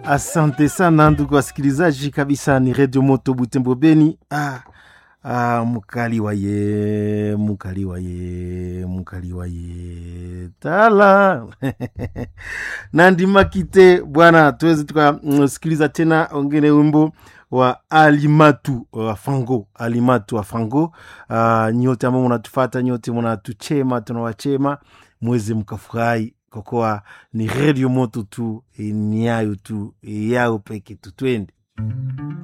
Asante sana ndugu wasikilizaji, kabisa ni redio moto Butembo Beni. Ah, ah, mukali waye mukali waye mukali waye tala nandimakite bwana, tuweze tukasikiliza tena ongene wimbo wa Alimatu wa Fango, Alimatu wa Fango. Uh, nyote ambao munatufata nyote munatuchema, tunawachema mweze mkafurahi kwa kuwa ni redio moto tu, ni yayo tu yao peke tu, twende